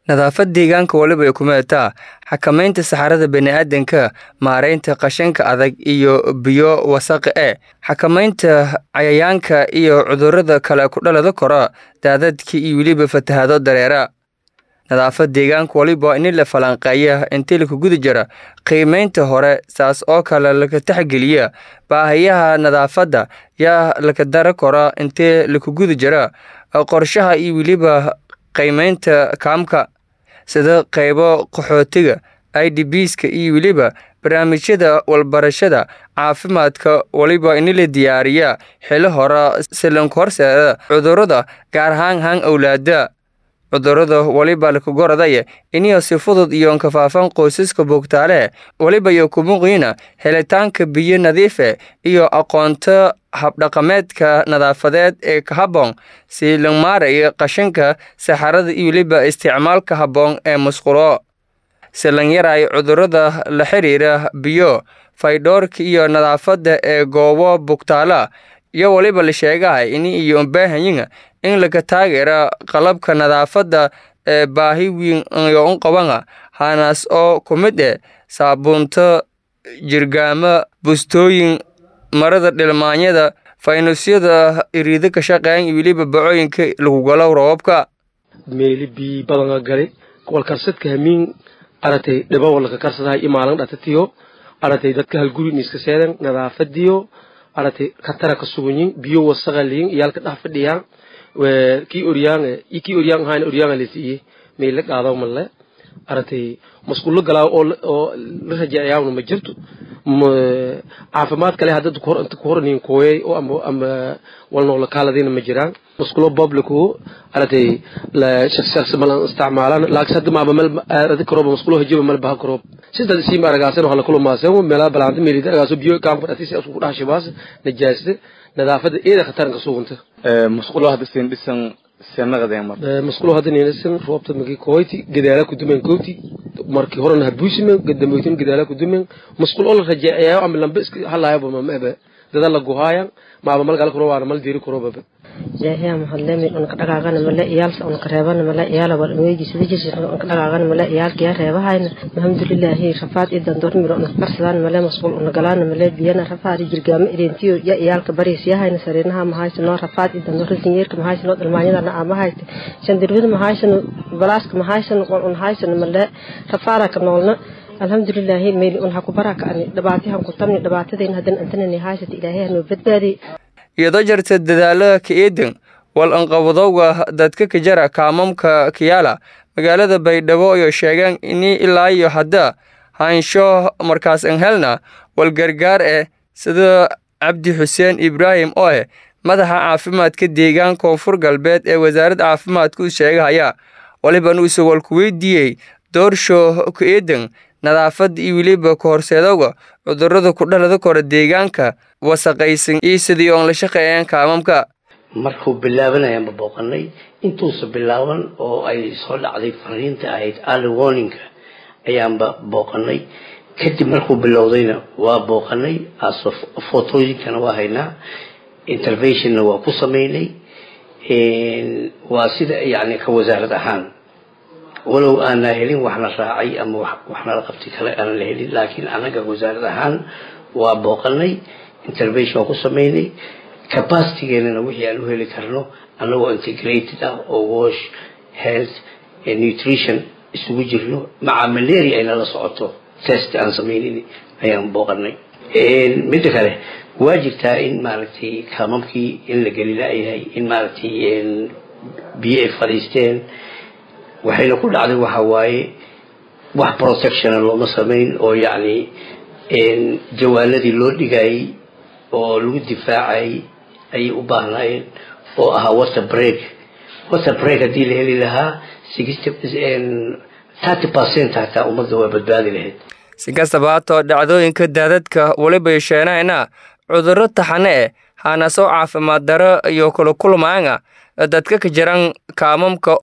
nadaafad deegaanka waliba ay ku meetaa xakamaynta saxarada bani'aadanka maaraynta qashinka adag iyo biyo wasaqi e xakamaynta cayayaanka iyo cudurrada kale ku dhalada kora daadadka iyo weliba fatahaado dareera nadaafad deegaanka waliba in la falanqeeya intii laka guda jira qiimaynta hore saas oo kale laka taxgeliya baahayaha nadaafadda yaa laka dara kora intii laka guda jira qorshaha iyo weliba qiimaynta kaamka sida qaybo qaxootiga i d bska iyo weliba barnaamijyada walbarashada caafimaadka waliba in la diyaariya xili hore silanka horseeda cudurrada gaar ahaan haan owlaada cudurrada waliba lakagoradaya iniyo si fudud iyo kafaafan qoysaska bogtaale waliba iyo kumuqiina helitaanka biyo nadiife iyo aqoonto habdhaqameedka nadaafadeed ee ka habboon si la maaraya qashinka saxarada iyo weliba isticmaalka habboon ee musqulo si lan yaraayo cudurrada la xiriira biyo faydhoorka iyo nadaafadda ee goobo bogtaala iyo waliba la sheegahay ini iyo baahanyiga in laga taageera qalabka nadaafadda ee baahi weyn iyo unqabana hanaas oo ku mid eh saabuunto jirgaamo bustooyin marada dhilmaanyada faynusyada iriida ka shaqeyn iyo weliba bacooyinka lagu galo roobabka meeli bii badanga gali walkarsadka hamiin aratay dhiba walaka karsadahay imaalan dhatatiyo aratay dadka halguri niiska seedan nadaafadiyo aratay katara ka sugunyin biyo wasaqa liyin iyaalka dhex fadhiyaan kii oryaan kii oryaan ahaana oryaanga la siiyey meela qaado malle aratay masquullo galaa oo oo la rajacayaawna ma jirto caafimaad kale hadda inta ku horaniin kooyay oo ama ama walnoola kaaladina ma jiraan masquulo publicu aratay la shakhsi malan isticmaalaan laakiin hadda maaba meel aradi karooba masquulo hajiba meel baha karoob sidaas siima aragaasan waxa la kulmaaseen meelaha balaanta meelida aragaaso biyo kaanku dhatiisi isku dhax shibaas najaasada nadaafada eeda khataranka suganta masquulo hadda siin dhisan senaqadeen masquulo hadda niinasan roobta magi kooyti gadaala ku dumen kooti markii horena habuusimen gadamootin gadaala ku dumen masquul oo la rajeecayo ama lambe iska halaayaba ma ebe dada la guhaayan maaba mal gal kuro waana mal diiri kuro baba jaahiya mahadlemi unka dhagaagana male iyaalsa unka reebana male iyaala wal weegi sida jirsi unka dhagaagana male iyaalka yaa reebahayna alhamdulilaahi rafaad idan dormiro unka karsadaan male masquul una galaana male biyana rafaadi jirgaamo ireentiyo ya iyaalka bariis yahayna sariinaha mahaysano rafaad idan doro sinyeerka mahaysano dhalmaanyadana amahayte shandirwida mahaysano balaaska mahaysano wal un haysano male rafaada ka noolna alxamdulilaahi meyli un ha ku baraka ani dhibaatahan ku tabni dhibaatadayna haddan antanani haysata ilaahay hanoo badbaadi iyadoo jirta dadaalada ka eedan wal anqabadowga dadka ka jara kaamamka kiyaala magaalada baydhabo iyo sheegeen ini ilaa iyo hadda haansho markaas an helna wal gargaar eh sida cabdi xuseen ibraahim oo eh madaxa caafimaadka deegaan koonfur galbeed ee wasaaradda caafimaadka u sheegahaya waliban uuse walku weydiiyey doorsho ka eedan nadaafadda iyo weliba ka horseedowga cudurrada ku dhalada kora deegaanka wasaqaysan iyo sidii oon la shaqeeyeen kaamamka markuu bilaabanayaanba booqanay intuusa bilaaban oo ay soo dhacday fariinta ahayd early warninga ayaanba booqanay kadib markuu bilowdayna waa booqanay aso fotooyinkana waa haynaa interventionna waa ku sameynay waa sida yani ka wasaarad ahaan walow aanaa helin waxna raacay ama waxna la qabtay kale aanan la helin laakiin anaga wasaarad ahaan waa booqanay intervention waa ku sameynay capacitygeenana wixii aan u heli karno anagoo integrated ah oo wash health nutrition isugu jirno maca malaria ayna la socoto test aan sameynin ayaan booqanay midda kale waa jirtaa in maaragtay kaamamkii in la geli la-yahay in maaragtay biyo ay fadhiisteen waxayna ku dhacday waxa waaye wax protectiona looma samayn oo yacni jawaanadii loo dhigayay oo lagu difaacayay ayay u baahnaayeen oo ahaa water break water break haddii la heli lahaa thirty percent hataa ummadda waa badbaadi lahayd si kastaba hatoo dhacdooyinka daadadka weliba yeesheenayna cudurro taxane eh haanaasoo caafimaad daro iyo kula kulmaanga dadka ka jiran kaamamka